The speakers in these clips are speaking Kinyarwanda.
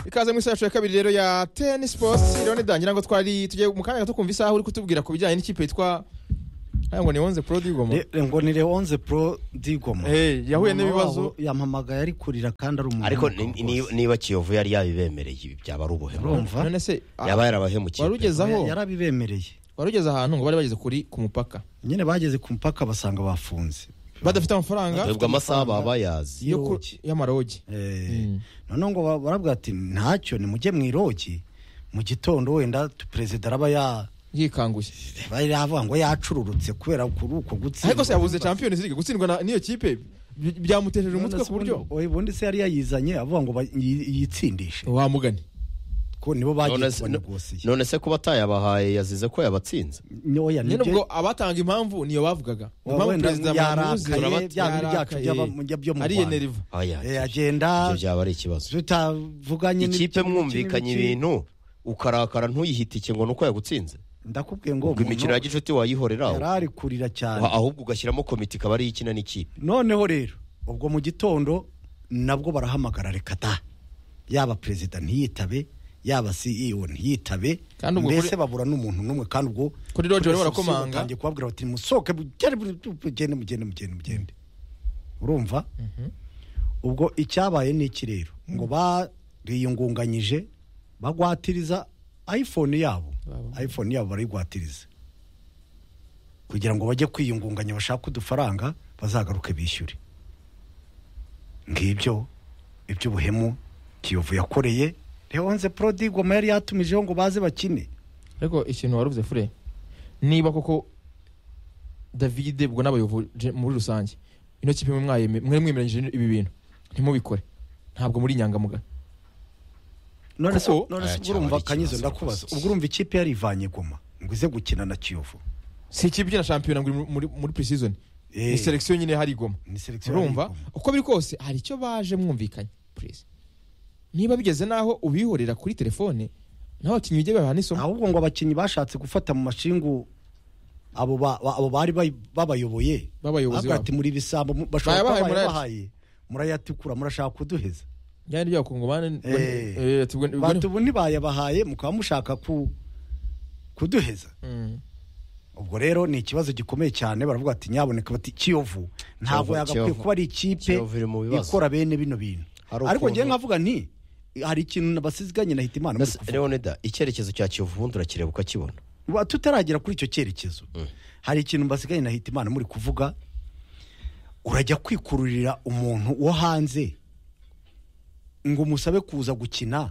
ikaze muri sacu ya kabiri rero ya teni sipoti rero nidangira ngo twari tugiye mu kanya gato kumva isaha uri kutubwira ku bijyanye n'ikipe yitwa aya ngo ni onze pro digoma Le- ngo ni leonze pro digoma Eh, yahuye Mama n'ibibazo. wabo yampamagaye ari kurira kandi ari umuntu ariko ni- ni- niba kiyovu yari yabibemereye ibi byaba ari ubuhemu urumva none se ah, yaba yarabahemukiye wari ugeze aho yarabibemereye wari ugeze ahantu ngo bari bageze kuri ku mupaka nyine bageze ku mupaka basanga bafunze badafite amafaranga ubwo amasaha baba bayazi yo ku- y'irogi. y'amarogi Eh, Mm. noneho ngo ba- barabwira ati ntacyo nimujye mu irogi mu gitondo wenda tu- perezida araba ya yikanguye bari bavuga ngo yacururutse kubera kuri uko gutsinda ariko se yabuze champions league gutsindwa na- n'iyo kipe by- byamutesheje None umutwe se ku buryo ubundi- ubundi se yari yayizanye avuga ngo ba- yi- yitsindishe wamugani ko nibo bagiye None se- kubanegosiye none se kuba atayabahaye yazize ko yabatsinze ntoya nyine ubwo abatanga impamvu niyo bavugaga impamvu wenda perezida Bamuzi yarakaye, turabati- bya bintu byacu yarakaye. by'aba- byo mu ari Rwanda. yeneriva Aya, Eh, ibyo agenda byaba ari ikibazo tutavuganye n'ibiki, ikipe n'ibiki, mwumvikanye n'ibiki. ibintu ukarakara ntuyihitike ngo ni uko yagutsinze ndakubwiye ngo ubwo imikino ya umuntu gicuti wayihorera yari ari kurira cyane wa- ahubwo ugashyiramo komite ikaba ariyo ikina n'ikipe noneho rero ubwo mu gitondo nabwo barahamagara reka da yaba perezida ntiyitabe yaba CEO ntiyitabe Kandi ubwo mbese kuri- babura n'umuntu n'umwe kandi ubwo Kuri lodge barimo Perezida barakomanga. batangiye kubabwira bati musohoke mugende mugende mugende mugende mugende urumva ubwo icyabaye ni iki rero ngo bariyungunganyije bagwatiriza iphone yabo Baba. iphone yabo barayigwatiriza kugira ngo bajye kwiyungunganya bashake udufaranga bazagaruke bishyure ngibyo iby'ubuhemu kiyovu yakoreye leonze prodigoma yari yatumijeho ngo baze bakine ariko ikintu wari uvuze fure niba koko davide ubwo n'abayobozi je- muri rusange ino kipe mwe mwayeme- mwe mwemeranyije ibi bintu ntimubikore ntabwo muri inyangamugayo none se Kuko- none se Aya ubwo urumva cyaba ari kanyizo ikibazo ndakubaza rwose. ubwo urumva ikipe yarivanye goma ngo ize gukina na kiyovu si ikipe ikina shampiyona ngo iri muri- muri muri pre-season Eh. ni selection nyine hari igoma ni selekisiyo urumva uko biri kose hari icyo baje mwumvikanye please niba bigeze naho ubihorera kuri telefone nawe abakinnyi bijye babaha n'isomo ahubwo ngo abakinnyi bashatse gufata mu mashingu abo ba- ba- abo bari bay- babayoboye B'abayobozi Bavuga babo. ati muri ibisambo mu- bashobora Bayabahaye kuba murayati." bayabahaye murayatukura murashaka kuduheza byari byakungomane Eh. bati ubu ntibayabahaye mukaba mushaka ku kuduheza ubwo rero ni ikibazo gikomeye cyane baravuga ati nyaboneka bati kiyovu ntabwo Kiyovu, yagakwiye Kiyovu. kuba ari ikipe Kiyovu iri mu bibazo. ikora bene bino bintu Hari ariko ukuntu- njyewe nkavuga nti hari ikintu basiganye na Hitimana muri Mbese, kuvuga. leonida icyerekezo cya kiyovu ubundi urakireba ukakibona Wa- tutaragera kuri icyo cyerekezo hari ikintu mbasigaye na Hitimana muri kuvuga urajya kwikururira umuntu wo hanze ngo umusabe kuza gukina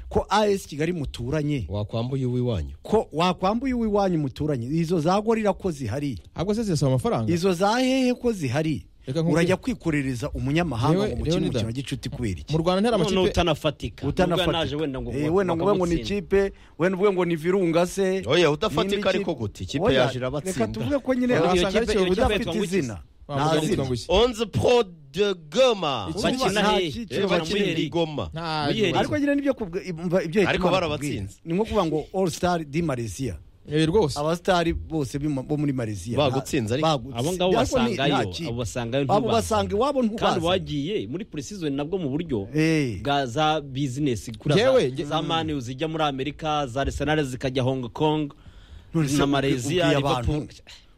ko AS Kigali muturanye wakwambuye uw'iwanyu ko wakwambuye uw'iwanyu muturanye izo za gorira ko zihari ahubwo se zirasaba amafaranga izo za hehe ko zihari Reka nkubwire- urajya kwikururiza umunyamahanga Yewe- ngo mukine Leonidas. umukino wa gicuti kubera iki mu rwanda ntihari noneho amakipe utanafatika Nubwo yanaje wenda ngo Eh, wenda ngo uvuge ngo ni bakamutsinda. ikipe wenda uvuge ngo ni virunga se Oya, udafatika n'indi ariko kipe. gute? Ikipe Oya, yaje irabatsinda. reka tuvuge ko nyine Iyo wasanga ari kipe- iyo kiyovu kipe udafite yitwa izina Wavuga ngo nta zina yitwa Nguki. onze pro de goma Iki- Urumva bakina nta hehe? cyiciro Eh, bakina Muheri. i goma Nta- Muheri. ariko nyine nibyo kubwa- imva- ibyo Ariko Hitimana barabatsinze. akubwira. ni nko kuvuga ngo all star di malaysia Eh, rwose abasitari bose bima- bo muri malaysia Bagutsinze ariko. bagutse. abo ngabo Ariko ni- basangayo nta kipe. abo basangayo abo basanga iwabo ntubazanye. kandi wagiye muri purisizoni nabwo mu buryo Eh. bwa za bizinesi kuri Yewe, za, nge- za mani zijya muri amerika za arsenal zikajya hong kong None se na ubwi- malaysia ubwiye abantu liverpool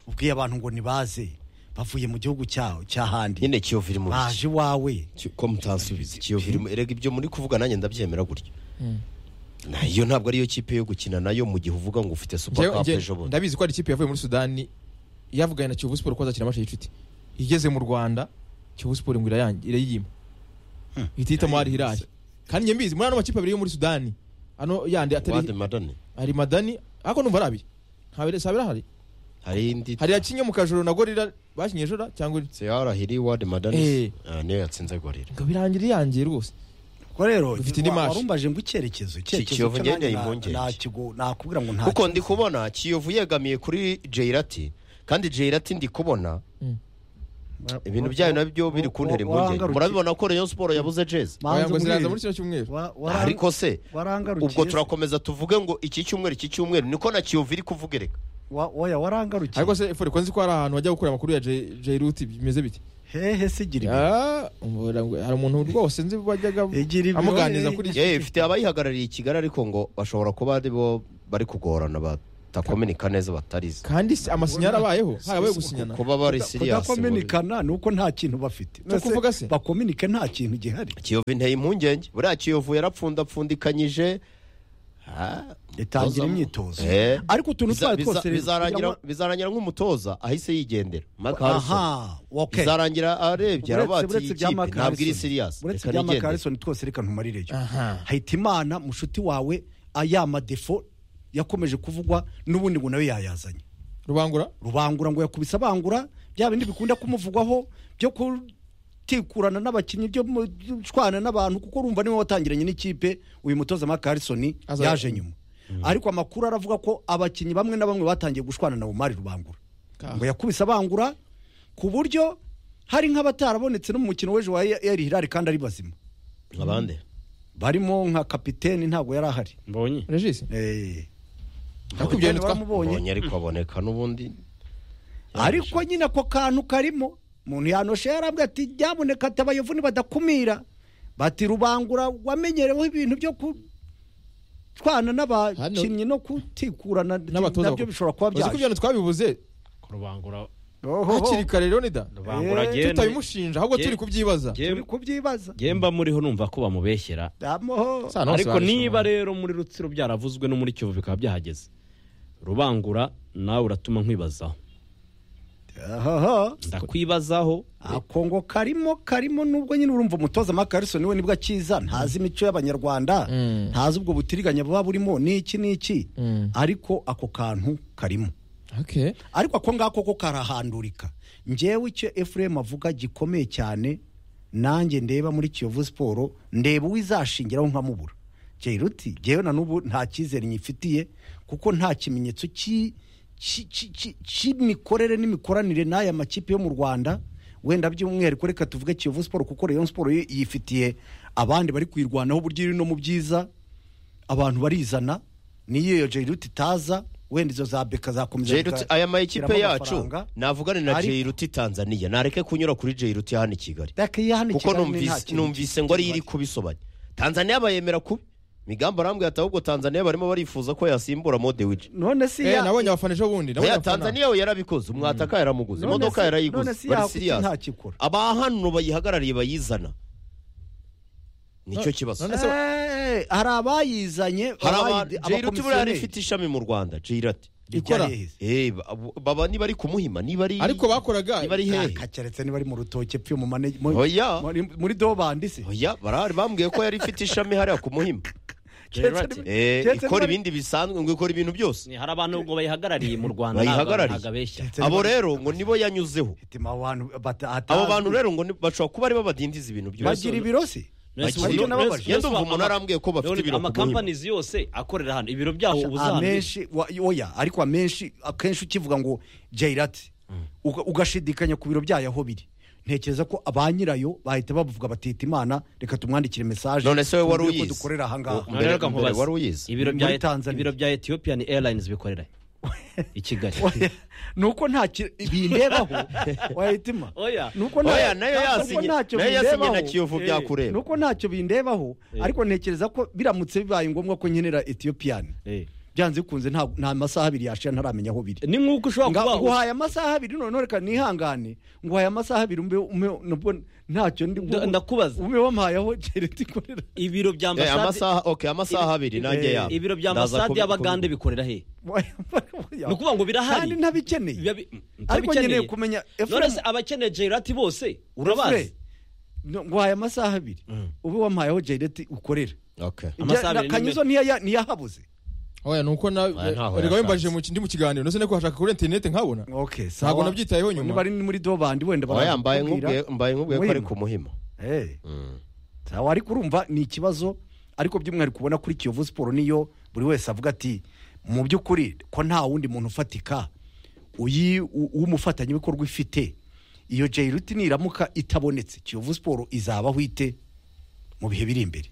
ubwiye abantu ngo nibaze bavuye mu gihugu cyaho cy'ahandi nyine kiyovu iri mu baje iwawe Ki- ko mutansubiza ikiyovu iri mu erega ibyo muri kuvuga nanjye ndabyemera gutyo nayo ntabwo ariyo kipe yo gukina nayo mu gihe uvuga ngo ufite super Njyewe- cup njye- ejo bundi ndabizi ko hari ikipe yavuye muri sudani yavuganye na kiyovu siporo ko azakina amashe y'icuti igeze mu rwanda kiyovu siporo ngo irayangi- irayiyima ihita ihitamo hari hirari kandi njye mbizi muri ano makipe abiri yo muri sudani ano yandi wade atari madani hari madani ariko numva ari abiri nta bire- si abiri ahari hari indi hari yakinye mu kajoro na gorira bakinye jora cyangwa se yarahiri wade Eh. madani Ah, niyo yatsinze gorira ngo birangira iyangiye rwose ubwo rero Dufite indi wa- match. warumbaje ngo icyerekezo Kiyovu cyo ngendeye nanjye impungenge. na- nakigo- nakubwira ngo nta kuko ndi kubona kiyovu yegamiye kuri jeyirati kandi jeyirati ndi kubona ibintu byayo nabyo biri kuntera impungenge murabibona ko rayon siporo yabuze jezi Oya, ngo ziraza muri kino cyumweru ariko se warangarukiye ubwo se. turakomeza tuvuge ngo iki cyumweru iki cyumweru niko na kiyovu iri kuvugereka Wa- oya warangarukiye ariko se fore ko nzi ko hari ahantu hajya gukura amakuru ya J- jairuti bimeze bite hehe se gira ibi Ah, umubura ngo- hari umuntu rwose nzi wajyaga Igira ibibazo. amuganiriza kuri iki yewe ifite abayihagarariye i kigali ariko ngo bashobora kuba ari bo bari kugorana batakominika neza batarize kandi se amasinyari abayeho harabaye gusinyana kuba bari siriyasi kudakominikana ni uko nta kintu bafite Ni ukuvuga se? bakominike nta kintu gihari kiyovu inteye impungenge buriya kiyovu yarapfundapfundikanyije Ah, itangira umutoza- imyitozo Eh. ariko utuntu Biza- twayo twose biza- rero bizarangira- kugira bizarangira nk'umutoza ahise yigendera Mark ngo- Harrison. aha okay. bizarangira arebye aravuga Uretse- ati iyi uretse ibya kipe Mark ntabwo iri Harrison. siriyasi uretse reka ibya Mark nigendere Harrison twose reka ntumarireyo aha hayitimana mushuti wawe aya madefo yakomeje kuvugwa n'ubundi ngo nawe yayazanye rubangura rubangura ngo yakubise abangura bya bindi bikunda kumuvugwaho byo kutikurana n'abakinnyi byo mu- gushwana n'abantu kuko urumva niwe watangiranye n'ikipe uyu mutoza Mark Harrison Aza- yaje nyuma ariko amakuru aravuga ko abakinnyi bamwe na bamwe batangiye gushwana na Omar Rubangura Ka- ngo yakubise abangura ku buryo hari nk'abatarabonetse no mu mukino w'ejo wa Al Hilal kandi ari bazima abandi barimo nka kapiteni ntabwo yari ahari mbonye regis Eh, nakubwiye nitwa baramubonye mbonye ariko aboneka n'ubundi ariko nyine ako kantu karimo umuntu yanoshe yarambwira ati ryaboneka ati abayovuni badakumira bati rubangura wamenyereweho ibintu byo gutwana n'abakinnyi no kutikurana n'abatoza nabyo bishobora kuba uzi ko ibyo byaje bintu twabibuze kurubangura Ohoho, hakiri kare leonida rubangura Eh, agenda. tutabimushinja ahubwo turi kubyibaza Jye- turi kubyibaza jye mba muriho numva ko bamubeshyera Amoho. Sa, none se ariko waje niba umuntu. rero muri rutsiro byaravuzwe no muri kiyovu bikaba byahageze rubangura nawe uratuma nkwibazaho Ohoho. ndakwibazaho ako ngo karimo karimo nubwo nyine urumva umutoza Mark Harrison we nibwo akiza ntazi imico y'abanyarwanda Mm. ntazi ubwo butiriganya buba burimo n'iki n'iki Mm. ariko ako kantu karimo okay ariko ako ngako ko karahandurika ngewe icyo efuremu avuga gikomeye cyane nanjye ndeba muri kiyovu siporo ndeba uwizashingiraho nkamubura jeruti ngewe na n'ubu nta cyizere nyifitiye kuko nta kimenyetso cy'i- cy'i- cy'i- cy'i- cy'imikorere n'imikoranire n'aya makipe yo mu rwanda wenda by'umwihariko reka tuvuge kiyovu siporo kuko rayon siporo yo yifitiye abandi bari kuyirwanaho uburyo iri no mu byiza abantu barizana niyo iyo jeruti itaza wenda izo za beka zakomeza Jairuti aya ma ekipe Shyiramo yacu amafaranga. navugane na Ariko- Jairuti Tanzania nareke kunyura kuri Jairuti hano i Kigali Beka iyo hano i kuko Kigali ni nta numvise kintu numvise ngo ari iri kibari. kubisobanya Tanzania bayemera kubi Migambo arambwira ati ahubwo Tanzania barimo barifuza ko yasimbura Modewiji none si eh ya nabonye abafana ejo bundi nabonye Oya abafana. Tanzania we yarabikoze umwataka yaramuguze None imodoka si- yarayiguze none si bari yakuki nta siriyasi kikora. abahano bayihagarariye bayizana nicyo kibazo none se- Eh, hari abayizanye hari abayi- abantu Jairuti buriya abakomisiyoneri. rifite ishami mu Rwanda Jairuti Ikora. Ikora. Eh, ba- abo- baba niba ari kumuhima niba ari ariko bakoraga niba ari hehe Ah, keretse niba ari mu rutoke pfe mu mane mu- Oya. muri- muri dobandi se oya barahari bambwiye ko yari ifite ishami hariya ku muhima Gerard, Eh, Keretse ikora niba- ibindi bisanzwe ngo ikora ibintu byose ni hari abantu ngo bayihagarariye mu rwanda Bayihagarariye. ntabwo abeshya Keretse abo niba- rero ngo nibo yanyuzeho Itima abantu bata- abo atazwi. bantu rero ngo ni- bashobora kuba ari babadindiza ibintu byose bagira ibiro se Bagira Nonese ubu- ibiro. nonese Nonese ubu- ubu umuntu ama- arambwiye ko bafite none ibiro ku amakampanizi yose akorera hano ibiro byaho uba uzahamenya amenshi wa- oya ariko amenshi akenshi ukivuga ngo jairati ugashidikanya ku biro byayo aho biri ntekereza ko ba nyirayo bahita bavuga batita imana reka tumwandikire mesaje none se wowe wari tumubwire ko uyizi dukorera ahangaha Ubu- None reka Mbere- nkubaze. wari uyizi? ibiro Muri bya Tanzania. ibiro bya ethiopian airlines bikorera he? i kigali Oya, ni uko nta ki- bindebaho wayitima Oya. ni uko nta- oya nayo ntabwo yasinye ntacyo nayo yasinye na bindebaho. kiyovu Eh, ni byakureba uko ntacyo bindebaho ariko ntekereza ko biramutse bibaye ngombwa ko nkenera etiyopiyani Eh. byanze bikunze nta nta masaha abiri yashira ntaramenya aho biri ni nk'uko ushobora Nga- kuba nguhaye amasaha abiri noneho reka nihangane nguhaye amasaha abiri umbe umbe nubwo ntacyo ndi Nda- ndakubaza. umbe wampayeho jereti ikorera ibiro bya Eh, ambasade amasaha okay amasaha abiri nanjye eh, yabo ibiro bya Ndaza ambasade kubi- y'abagande kubi- bikorera he ni ukuvuga ngo birahari. kandi ntabikeneye Biba bi- ariko ntabikeneye. nkeneye kumenya none se abakeneye jairati bose urabazi No, nguhaye amasaha abiri ube wampayeho jereti ukorera okay Ibya- Amasaha na- abiri ni kanyuzo niya- niyahabuze oya nuko na Oya, ntaho erega wembaje yasanze. mu kindi mu kiganiro nose neko hashaka kuri internet nkabona okay Ntabwo nabyitayeho nyuma. niba ari muri dobandi wenda oya mbaye barakubwira. nkubwiye mbaye nkubwiye ko ari Muhima. ku muhima Eh, Mm. sawa ariko urumva ni ikibazo ariko by'umwihariko ubona kuri kiyovu siporo niyo buri wese avuga ati mu by'ukuri ko nta wundi muntu ufatika uyi- u- w'umufatanyabikorwa ifite iyo jayiruti niramuka itabonetse kiyovu siporo izabaho ite mu bihe biri imbere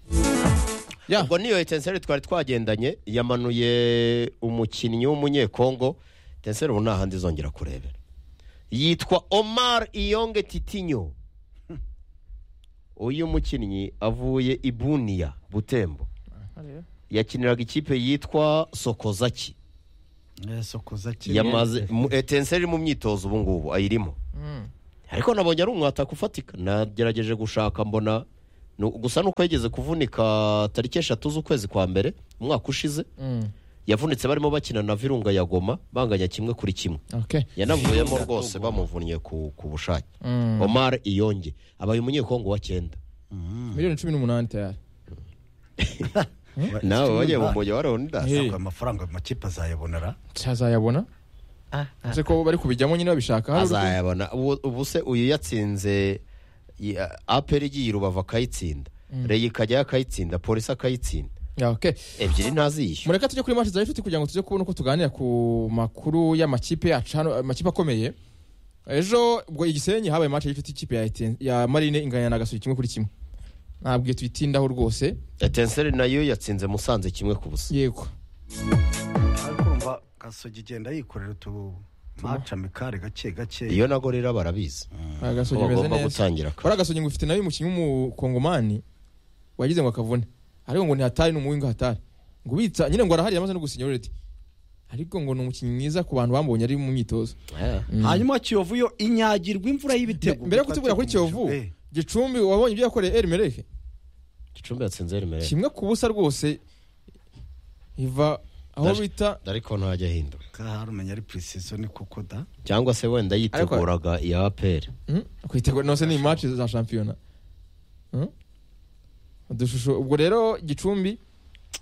ya ubwo niyo etenseri twari twagendanye yamanuye umukinnyi w'umunyekongo etenseri ubu nta handi izongera kurebera yitwa omar iyonge titinyo uyu mukinnyi avuye i buniya butembo yakiniraga ikipe yitwa sokozaki sokoza yamaze mu- etense iri mu myitozo ubu ngubu ayirimo ariko nabonye ari umwataka ufatika nagerageje gushaka mbona nu- gusa nuko yigeze kuvunika tariki eshatu z'ukwezi kwa mbere umwaka ushize yavunitse barimo bakina na virunga ya goma banganya kimwe kuri kimwe Okay. yanavuyemo rwose bamuvunnye ku, ku bushake omar iyonge abaye umunyekongo wa cyenda miliyoni cumi n'umunani tayari nawe wagiye mu mujyi mujyi wa london Hey. amafaranga amakipe azayabonera azayabona ese ko bari kubijyamo nyine babishaka Hari urugo- azayabona Ubu- ubu se uyu yatsinze ya- aperi igiye i rubavu akayitsinda reyi ikajyayo akayitsinda polisi akayitsinda Yeah, okay. ebyiri ntaziyishyura mureka tujye kuri match za inshuti kugira ngo tuze kubona uko tuganira ku makuru y'amakipe yacu hano amakipe akomeye ejo ubwo igisenyi habaye match y'inshuti ikipe ya, Etienne- ya marine inganya na gasuye kimwe kuri kimwe ntabwo tuyitindaho rwose etenseri nayo yatsinze musanze kimwe ku busa yego ariko urumva gasogi igenda yikorera utu maca mikari gake gake iyo nago rero barabizi ko agasogi meze bagomba neza gutangira kare wari agasogi ngo ufite nawe umukinnyi w'umukongomani wagize ngo akavune ariko ngo ntihatari n'umuwi ngo hatari ngo ubitsa nyine ngo arahari yamaze no gusinya already ariko ngo ni umukinnyi mwiza ku bantu bamubonye ari mu myitozo Eh. hanyuma kiyovu yo inyagirwa imvura y'ibitego mbere yo gutegura kuri kiyovu Eh, gicumbi wabonye ibyo yakoreye erimereke gicumbi yatsinze remereye kimwe ku busa rwose iva aho Ndaje. bita ariko ntajya ahinduka hari umenya ari precision kuko da cyangwa se wenda yiteguraga iya aperi Hmm? kwitegura nose ni match za shampiyona Hmm? udushusho ubwo rero gicumbi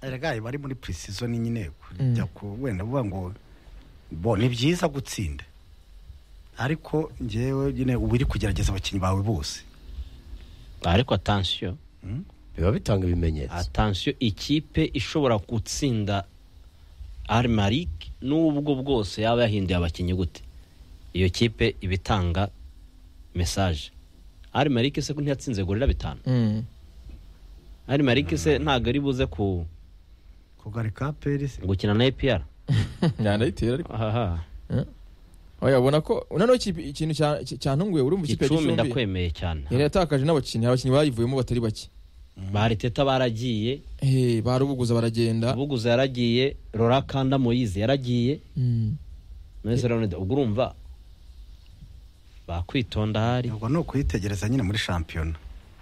erega bari muri precision nyine Mm. jya ku wenda uvuga ngo bo ni byiza gutsinda ariko njyewe nyine uba uri kugerageza abakinnyi bawe bose ariko atansiyo biba bitanga ibimenyetso atansiyo ikipe ishobora gutsinda arimarik n'ubwo bwose yaba yahinduye abakinnyi gute iyo kipe iba itanga mesaje arimarik se ko ntiyatsinze gorira bitanu Hmm. arimarik se ntabwo ari buze ku kugarika perisi gukina na epr ndandayitera ariko aha oya ubona ko noneho iki- ikintu cya- cya- cyantunguye uri mu kipe ya gicumbi gicumbi ndakwemeye cyane yari yatakaje n'abakinnyi hari abakinnyi bayivuyemo batari bake bariteta baragiye Eh, barubuguza baragenda buguza yaragiye rora kanda moyize yaragiye Hmm. mwese rero ubwo urumva bakwitonda ahari ubwo ni ukuyitegereza nyine muri shampiyona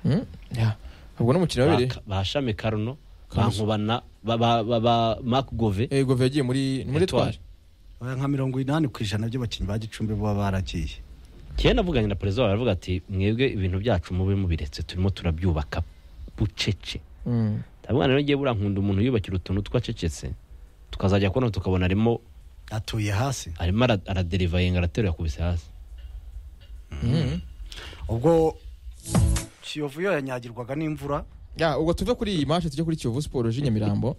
Hmm? Yeah. ubwo n'umukino wabereye Baka- bashami karuno Karuso. bankubana ba- ba ba- ba makugove Eh, gove yagiye muri ni muri Etoile. etwari Oya, nka mirongo inani ku ijana by'abakinnyi ba gicumbi baba baragiye kera navuganye na perezida wabo aravuga ati mwebwe ibintu byacu mube mubiretse turimo turabyubaka bucece Hmm. ndavuga rero ngiye burankunda umuntu yubakira utuntu twacecetse tukazajya kubona tukabona arimo atuye hasi arimo ara- araderiva yenga araterura yakubise hasi ubwo kiyovu yo yanyagirwaga n'imvura ya ubwo tuve kuri iyi match tujye kuri kiyovu siporo ji nyamirambo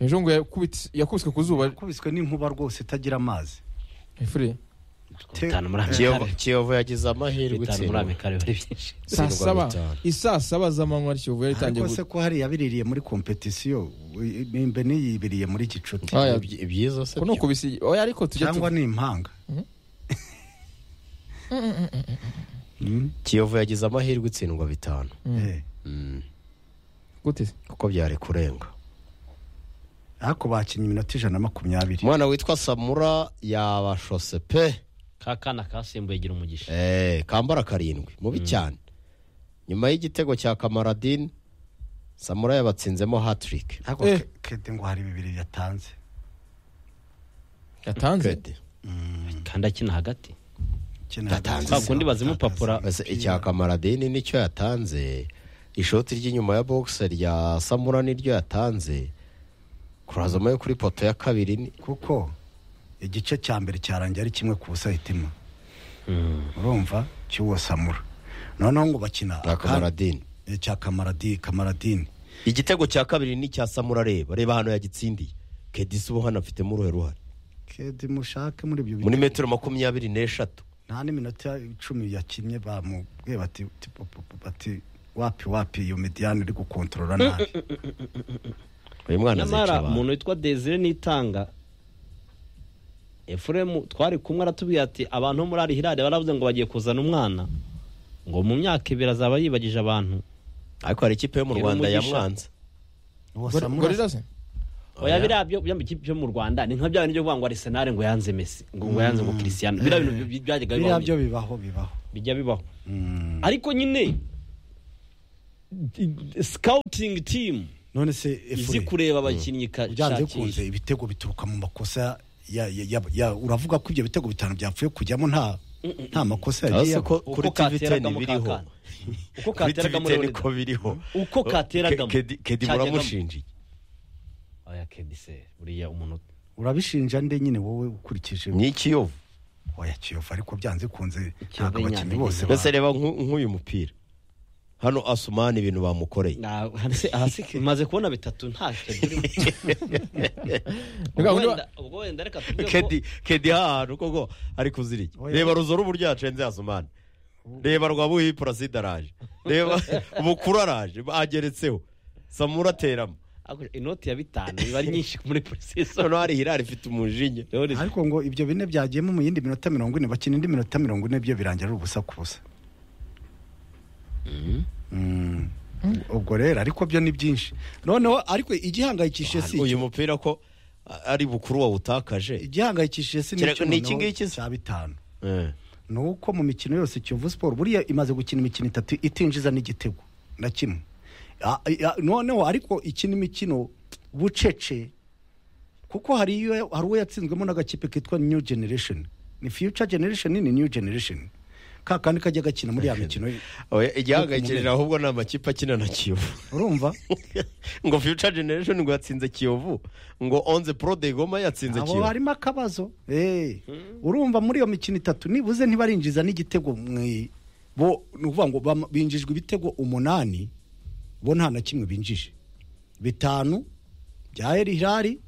ejo ngo yakubits- yakubiswe ku zuba yakubiswe n'inkuba rwose itagira amazi efure Te- bitanu muri Kiyovu- amikare kiyovu yagize amahirwe bitanu muri itsindwa amikare bari byinshi saa Tsindwa saba bitanu. isaa saba z'amanywa kiyovu yari itangiye ariko se gu- ko hari yabiririye muri kompetisiyo we- nimbe niyibiriye muri gicuti Ah, ya- Ibyi- ibyiza se ko ni ukubisi oya ariko tujye tu- cyangwa ni impanga Mm, kiyovu yagize amahirwe itsindwa bitanu eh. Mm. gute se? kuko byari kurenga ariko bakinnye iminota ijana na makumyabiri umwana witwa samura yabashose pe ka kana kasimbuye gira umugisha Eh, kambara karindwi mubi cyane nyuma y'igitego cya kamaradini samura yabatsinzemo hatiriki ariko Eh. ke- kede ngo hari bibiri yatanze yatanze kandi akina hagati Kene hagati Yatanze. y'izamu Kwa kundi bazimupapura. atakaza Ese umupira. icya kamaradini nicyo yatanze ishoti ry'inyuma ya bogisi rya samura niryo yatanze kurazamo yo kuri poto ya kabiri ni- kuko igice cya mbere cyarangiye ari kimwe ku busa hitima urumva cy'uwo samura noneho ngo bakina na akandi- kamaradini eh, cya kamaradi kamaradini igitego cya kabiri ni icya samura reba reba hano yagitsindiye kedisi ubu hano afitemo uruhe ruhare kede mushake muri ibyo muri bitego. metero makumyabiri n'eshatu nta n'iminota icumi yakinnye bamubwiye bati ti- pu- pu- pu- bati wapi wapi iyo mediyani iri gukontorora nabi uyu mwana azica nyamara abantu umuntu witwa desire nitanga efuremu twari kumwe aratubwira ati abantu bo muri ari hirare baravuze ngo bagiye kuzana umwana ngo mu myaka ibiri azaba yibagije abantu ariko hari ikipe yo mu Iri rwanda umugisha. yamwanze Gor- Gorilla se? oya biriya byo bya ikipe yo mu rwanda ni nka bya bintu byo kuvuga ngo arisenali ngo yanze mesi ngo ngo yanze ngo kirisiyano biriya bintu bi- byajyaga biriya bibaho byo bibaho bibaho bijya bibaho Mm. ariko nyine sikawutingi timu none se izi efure, kureba abakinnyi ka- byanze shakisha bikunze ibitego bituruka mu makosa ya- ya- ya- ya- uravuga ko ibyo bitego bitanu byapfuye kujyamo nta nta makosa yagiye Hasi ko yabo. kuri Uko tv kateragamo 10 biriho kakana. uko kuri tv kateragamo 10 Leonidas. ko biriho uko kateragamo Ke- Kedi- kedi cyajyagamo. muramushinjiye oya kedi se buriya umuntu urabishinja nde nyine wowe ukurikije ni ikiyovu oya kiyovu ariko byanze bikunze Ikiyovu ntabwo abakinnyi nyandege bose nyandege. mbese reba nku- nk'uyu mupira hano asumani ibintu bamukoreye Na- hasi- hasi maze kubona bitatu nta kedi urimo. Ubwo ubwo undi wa- wenda ubwo wenda reka tuvuge ko kedi kedi hahantu koko ari kuzirika Oya. reba ruzo rubu ryacenze asumani reba rwabuhi puraside araje reba bukuru araje ageretseho samura ateramo Ako- inoti ya bitanu iba ari nyinshi muri polisi noneho hari hirari ifite umujinya ariko ngo ibyo bine byagiyemo mu yindi minota mirongo ine bakina indi minota mirongo ine byo birangira ari ubusa ku busa Mm. ubwo rero ariko byo ni byinshi noneho ariko igihangayikishije si uyu icyo mupira ko a- ari bukuru wawutakaje igihangayikishije si Kira- n'icyo ni noneho iki ngiki se? cya bitanu Eh. ni uko mu mikino yose kiyovu siporo buriya imaze gukina imikino itatu itinjiza n'igitego na kimwe Ah, ah, noneho ariko ikina imikino bucece kuko hari iyo hari uwo yatsinzwemo n'agakipe kitwa new generation ni future generation ni new generation ka kandi kajya gakina muri ya mikino Oya, igihangayikishije ahubwo ni amakipe akina na kiyovu urumva ngo future generation ngo yatsinze kiyovu ngo onze pro de goma yatsinze abo kiyovu harimo akabazo Eh, urumva muri iyo mikino itatu nibuze ntibarinjiza n'igitego mu i- bo ni ukuvuga ngo bam- binjijwe ibitego umunani bo nta na kimwe binjije bitanu bya eri hirari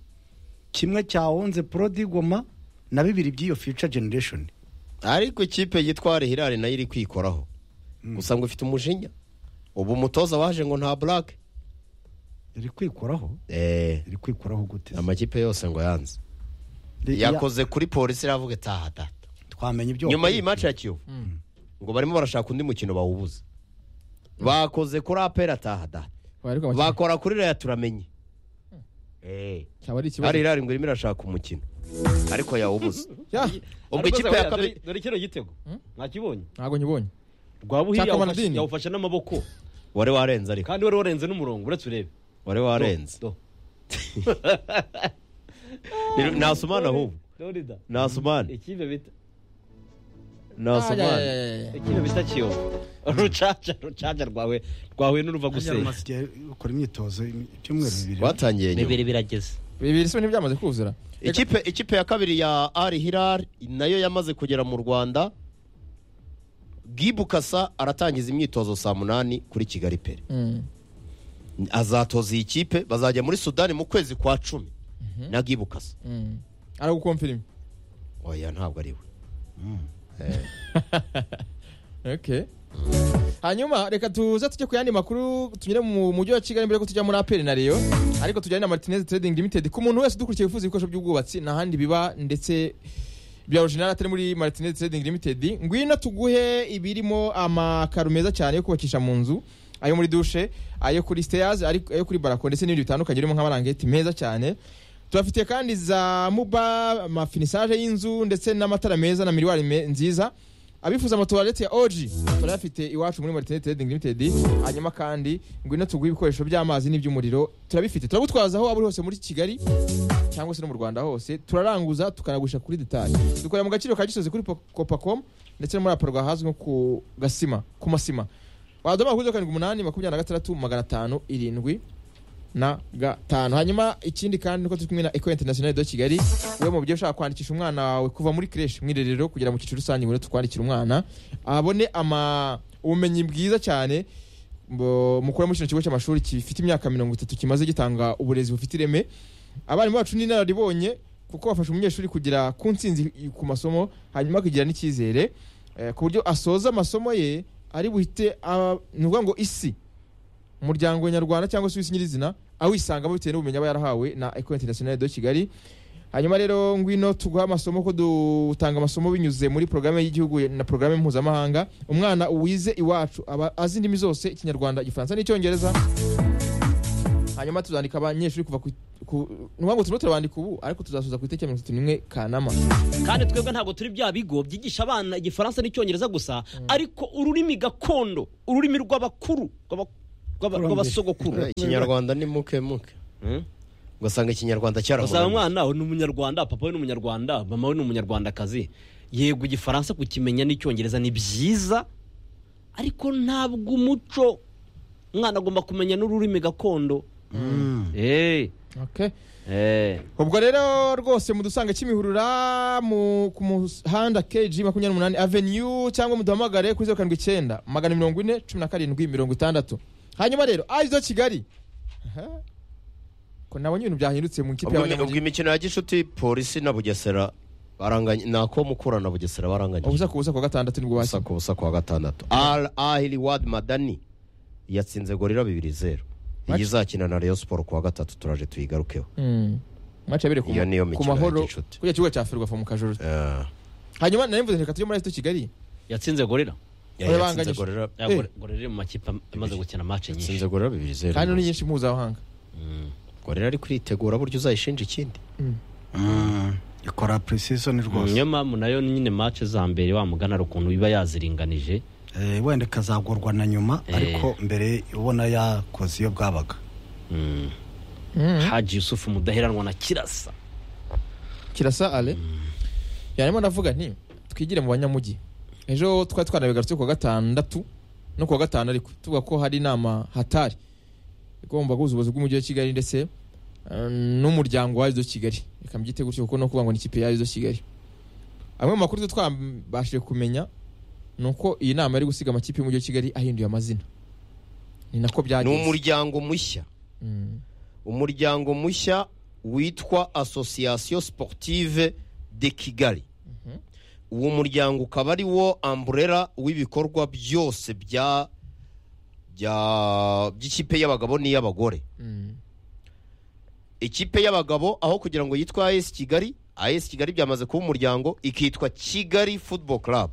kimwe cya onze porodigoma na bibiri by'iyo future generation ariko ikipe yitwa ari hirari nayo iri kwikoraho gusa ngo ifite umujinya ubu umutoza waje ngo nta black iri kwikoraho eh iri kwikoraho gute amakipe yose ngo yanze Ya- yakoze kuri polisi iravuga itaha data twamenya ibyo nyuma wakoze. y'iyi maci ya kiyovu ngo barimo barashaka undi mukino bawubuza bakoze kuri apera ataha data Ariko amakipe- bakora kuri raya turamenye Eh. cyaba ari ikibazo. ari irari ngo irimo irashaka umukino ariko yawubuze Ya, ubwo ikipe ya kabiri dore kino gitego mwakibonye ntabwo nkibonye rwabuhiye Cyaka Manadini. yawufashe n'amaboko wari warenze ariko kandi wari warenze n'umurongo uretse urebe wari warenze Do, Ni- nasumana ahubwo do, Dorida. nasumana ikipe bita Ah, ya, ya, nasumana ya, ya, ya. ikipe bita kiyovu rucaca rucaca rwawe rwahuye n'uruva Harya gusenya rumaze igihe ukora imyitozo ibyumweru bibiri batangiye nyuma bibiri birageze bibiri se ntibyamaze kuzura ikipe ikipe ya kabiri ya ari hirari nayo yamaze kugera mu rwanda bwibukasa aratangiza imyitozo saa munani kuri kigali pere Mm. azatoza iyi kipe bazajya muri sudani mu kwezi kwa cumi na bwibukasa Mm. ari gukomfirima oya ntabwo ari we okay hanyuma reka tuze tujye ku yandi makuru tunyure mu mujyi wa kigali mbere yuko tujya muri aperi na reyo ariko tujyane na martinez trading limited ku muntu wese udukurikiye wifuza ibikoresho by'ubwubatsi nta handi biba ndetse bya original atari muri martinez trading limited ngwino tuguhe ibirimo amakaro meza cyane yo kubakisha mu nzu ayo muri dushe ayo kuri stairs ari- ayo kuri barako ndetse n'ibindi bitandukanye birimo nk'amarangeti meza cyane tubafitiye kandi za muba amafinisage y'inzu ndetse n'amatara meza na miriwari me- nziza abifuza amatuwarete ya oji turayafite iwacu muri martinete trading limited hanyuma kandi ngwino tuguhe ibikoresho by'amazi n'iby'umuriro turabifite turagutwaza aho waba uri hose muri kigali cyangwa se no mu rwanda hose turaranguza tukanagurisha kuri detali dukorera mu gaciro ka gisozi kuri copacom ndetse no muri aparwa hazwi nko ku gasima ku masima wadomaga kuri zeru karindwi umunani makumyabiri na gatandatu magana atanu irindwi na gatanu hanyuma ikindi kandi nuko turi kumwe na eco international de kigali we mu buryo ushaka kwandikisha umwana wawe kuva muri creche mu irerero kugera mu cyiciro rusange ngo tukwandikira umwana abone ama ubumenyi bwiza cyane mbo- mukura muri kino kigo cy'amashuri gifite imyaka mirongo itatu kimaze gitanga uburezi bufite ireme abarimu bacu ni inararibonye kuko bafasha umunyeshuri kugera ku ntsinzi ku masomo hanyuma akagira n'icyizere eh, ku buryo asoza amasomo ye ari buhite ah, ni ukuvuga ngo isi umuryango nyarwanda cyangwa se isi nyirizina awisangamo bitewe n'ubumenyi aba yarahawe na eco international de kigali hanyuma rero ngwino tuguha amasomo ko dutanga amasomo binyuze muri porogaramu y'igihugu na porogaramu mpuzamahanga umwana uwize iwacu aba azi indimi zose ikinyarwanda igifaransa n'icyongereza hanyuma tuzandika abanyeshuri kuva ku ku- ni ukuvuga ngo turimo turabandika ubu ariko tuzasoza ku itariki ya mirongo itatu n'imwe kanama kandi twebwe ntabwo turi bya bigo byigisha abana igifaransa n'icyongereza gusa ariko ururimi gakondo ururimi rw'abakuru rw'aba- rw'aba- rw'abasogokuru ikinyarwanda ni muke muke Hmm? ugasanga ikinyarwanda usanga cyarahoraga umwana we ni umunyarwanda papa we ni umunyarwanda mama we ni umunyarwandakazi yego igifaransa kukimenya n'icyongereza ni byiza ariko ntabwo umuco umwana agomba kumenya n'ururimi gakondo Eh, Okay. eh. ubwo rero rwose mudusanga kimihurura mu- ku muhanda kg makumyabiri n'umunani avenue cyangwa muduhamagare kuri zeru karindwi icyenda magana mirongo ine cumi na karindwi mirongo itandatu hanyuma rero ayizo kigali Aha. ko nabonye ibintu byahindutse mu ikipe ubwo y'abanyamujyi imikino ya gishuti polisi na bugesera baranganye nako mukura na bugesera baranganye ubusa ku busa ku wa gatandatu nibwo ubusa bakina ku busa ku wa gatandatu al ahili wad madani yatsinze gorira bibiri zeru iyi izakina na reyo siporo ku wa gatatu turaje tuyigarukeho Mm. Match yabereye ku Iyo niyo ma- ku mikino ya mahoro gicuti. kujya kibuga cya ferwafa mu kajoro Eh, hanyuma nari mvuze reka tujye muri Airtel kigali yatsinze gorira yatsinze Barabanganyije. Gorilla- Ya, Eh. Gorilla iri mu makipe am- amaze gukina match nyinshi yatsinze gorira bibiri zeru kandi ni nyinshi mpuzamahanga gorira ari kuritegura buryo uzayishinja ikindi ikora purisisoni rwose niyo mpamvu nayo nyine match za mbere wa muganara ukuntu iba yaziringanije Eh, wenda ikazagurwa na nyuma Eh. ariko mbere ubona yakoze iyo bwabaga Mm. Mm. haji yusufu mudaheranwa na kirasa kirasa ale yarimo ndavuga nti twigire mu banyamujyi ejo twari twanabigarutse ku wa gatandatu no ku wa gatanu ariko tuvuga ko hari inama hatari igomba guhuza ubuyobozi bw'umujyi wa kigali ndetse eh, n'umuryango wa arizo kigali reka mbyite gutyo kuko no kuvuga ngo ni ikipe ya arizo kigali amwe mu makuru twabashije kumenya ni uko iyi nama yari gusiga amakipe y'umujyi wa kigali ahinduye amazina ni nako ni byagenze umuryango mushya Mm. umuryango mushya witwa association sportive de kigali uwo muryango ukaba ari wo amburera w'ibikorwa byose bya bya- by'ikipe y'abagabo n'iy'abagore Mm. ikipe y'abagabo aho kugira ngo yitwa as kigali as kigali byamaze kuba umuryango ikitwa kigali football club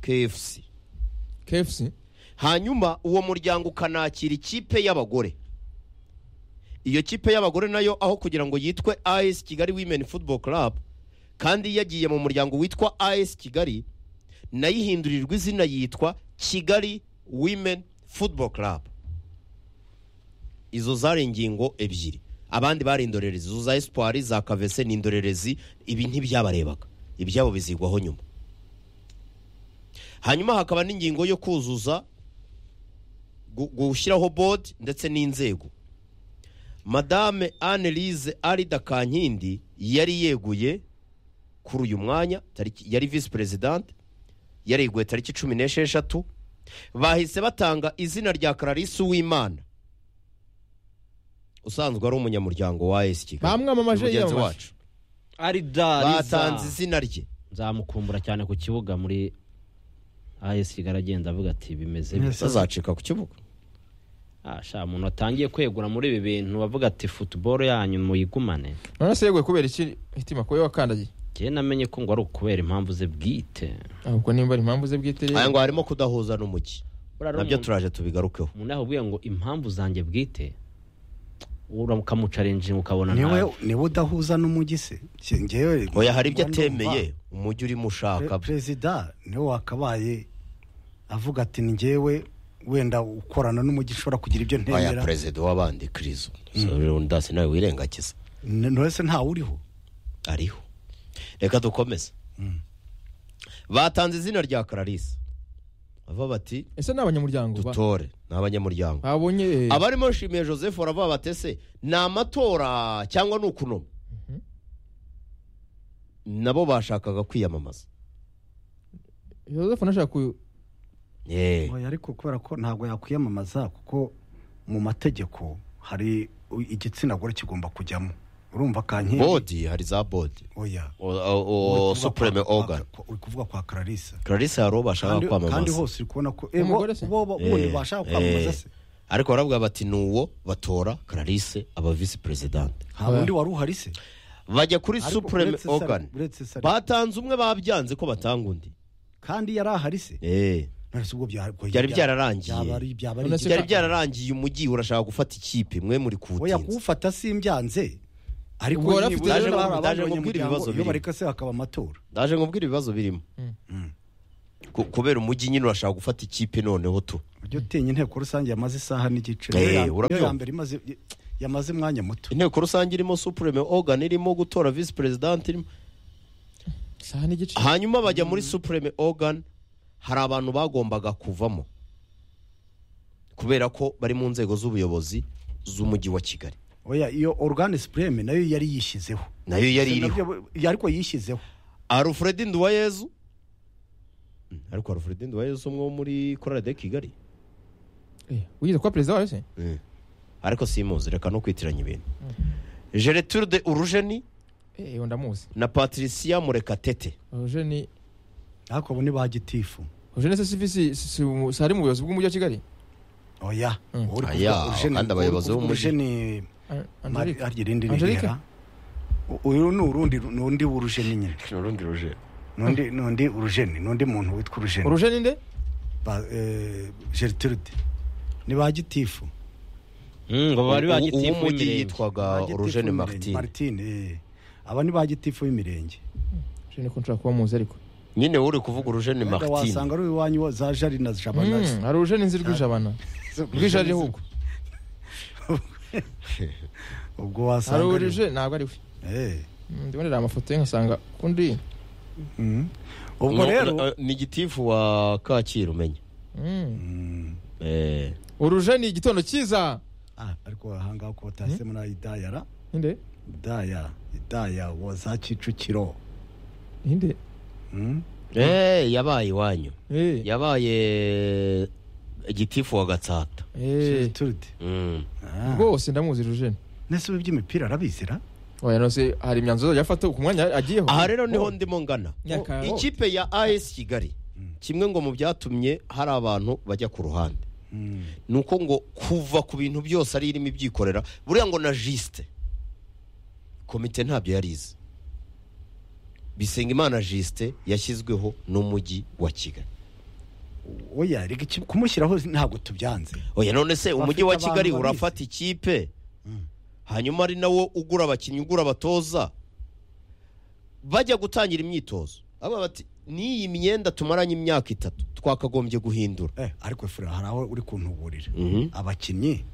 kfc kfc hanyuma uwo muryango ukanakira ikipe y'abagore iyo kipe y'abagore nayo aho kugira ngo yitwe as kigali women football club kandi yagiye mu muryango witwa as kigali nayo ihindurirwa izina yitwa kigali women football club izo zari ingingo ebyiri abandi bari indorerezi izo za espoir za kavese ni indorerezi ibi ntibyabarebaga ibyabo bizigwaho nyuma hanyuma hakaba n'ingingo yo kuzuza gu- gushyiraho bodi ndetse n'inzego madame annelise arida kankindi yari yeguye kuri uyu mwanya tariki- yari visi perezidante yareguye tariki cumi n'esheshatu bahise batanga izina rya clarisse uwimana usanzwe ari umunyamuryango wa esi kigali Bamwamamaje, ni mugenzi yiyamamaje. wacu ari dariza batanze izina rye nzamukumbura cyane ku kibuga muri as kigali agenda avuga ati bimeze Yes. bazacika ku kibuga asha umuntu watangiye kwegura muri ibi bintu bavuga ati futuboro yanyu muyigumane none se yeguye kubera iki hitima kuba wakandagiye njyewe namenye ko ngo ari ukubera impamvu ze bwite ahubwo nimba ari impamvu ze bwite rero aya ngo harimo kudahuza n'umujyi Buriya nabyo umuntu- turaje tubigarukeho umuntu yakubwiye ngo impamvu zanjye bwite ukamucarenjinga ukabona nawe niwe niwe udahuza n'umujyi se Si njyewe oya hari ibyo ndumva- atemeye umujyi urimo ushaka Pre- perezida niwe wakabaye avuga ati njyewe wenda ukorana n'umujyi ushobora kugira ibyo aya ntemera perezida w'abandi kirizo ndasi nawe wirengagiza N- none se ntawe uriho ariho reka dukomeze batanze izina rya clarisse bava bati ese ni abanyamuryango ba- dutore ni abanyamuryango babonye eh, abarimo nshimiye joseph baravuga batese ni amatora cyangwa ni ukunoma nabo bashakaga kwiyamamaza joseph nashaka ku Eh, Oya, ariko kubera ko ntabwo yakwiyamamaza kuko mu mategeko hari u- igitsina gore kigomba kujyamo urumva kankindi bodi hari za bodi oya O- o- o- Uri kuvuga supreme kwa- kwa- organ kwa- uri kuvuga kwa clarisse clarisse hari uwo bashaka kandi kandi kwamamaza hose uri kubona ko eh, bo Umugore se? bo- bo- Eh, bundi bashaka kwamamaza eh. se ariko baravuga bati ni uwo batora clarisse aba visi perezidante nta wundi wari uhari se bajya kuri Ariko supreme uretse Sar- organ uretse Sar- batanze umwe babyanze ko batanga undi kandi yari ahari se Eh. none se ubwo byari Byari byararangiye. byaba ari- byaba ari None se igitego. byari byararangiye umujyi urashaka gufata ikipe mwe muri oya kuwutinza kuwufata simbyanze ariko Ubwo wari afite- Daje nibura hari kumubwira- abandi daje kumubwira abanyamuryango, ibibazo iyo birimo. bareka se hakaba amatora ndaje nkubwire ibibazo birimo Ku- kubera umujyi nyine urashaka gufata ikipe noneho tu ujya utinya inteko rusange yamaze isaha n'igice Eh, Iyo ya- iyo urabyumva. ya mbere imaze yamaze umwanya muto inteko rusange irimo supreme organ irimo gutora visi perezidante irimo isaha n'igice hanyuma bajya muri supreme organ hari abantu bagombaga kuvamo kubera ko bari mu nzego z'ubuyobozi z'umujyi wa kigali oya iyo organe supreme nayo yari yishyizeho nayo yari iriho Nabyo- iyo ariko yishyizeho alfred nduwayezu Mm, ariko alfred nduwayezu umwe wo muri korali de kigali Eh, wigeze kuba perezida wayo se Mm. ariko simuzi reka no kwitiranya ibintu geretude de urujeni Eh, uwo ndamuzi na patricia murekatete eugene ariko abo ni ba gitifu eugene se sivi si- si- si umu- si ari mu buyobozi bw'umujyi wa kigali oya Mm. Wowe uri Aya, kuvuga Eugene- kandi abayobozi wowe uri kuvuga b'umujyi. Eugene- An- Mari- Angelique. harya irindi ni Angelique? Hera. U- uyu ni urundi ni undi w'urujeni nyine urundi rujeni n'undi n'undi urujeni n'undi muntu witwa urujeni urujeni nde Ba- eh, Gertrude ni ba gitifu Mm, ngo bari bagitifu uw'umujyi w'imirenge yitwaga Ba gitifu urujeni w'imirenge, martin Martine, eh. aba ni ba gitifu b'imirenge eugene ko nshobora kuba muzi ariko nyine uri kuvuga urujeni Wenda martin wasanga ari iwanyu wa- za jari na jabana Mm, hari eugene nzi rw'ijabana rw'ijari ahubwo ubwo hari wasanga ari- eugene ntabwo ari we Eh. Mm, ndibonera amafoto ye nkasanga kundi Mm. ubwo Ngo- rero eh, ni gitifu wa kacyiru umenya Mm. Mm. Eh, urujeni igitondo cyiza Ah, ariko ahangaha ko batasemo na idayara ninde idaya idaya wa za kicukiro ninde Mm. eh, yabaye iwanyu Eh, yabaye gitifu wa gatsata eh, Gertrude. Mm. Ah. rwose ndamuzi eugene nese ubu iby'imipira arabizira oya nose hari imyanzuro azajya afata ku mwanya agiyeho aha rero niho ndimo ngana Nyaka- ikipe ya as kigali kimwe ngo mu byatumye hari abantu bajya ku ruhande Mm. ni uko ngo kuva ku bintu byose ari irimo ibyikorera buriya ngo na jisite komite ntabyo yari izi bisengimana jisite yashyizweho n'umujyi wa kigali oya reka iki- kumushyiraho ntabwo tubyanze oya none se umujyi wa Bafite abantu kigali babizi. urafata ikipe hanyuma ari nawo ugura abakinnyi ugura abatoza bajya gutangira imyitozo aba bati n'iyi myenda tumaranye imyaka itatu twakagombye guhindura Eh, ariko fura hari aho uri kuntuburira abakinnyi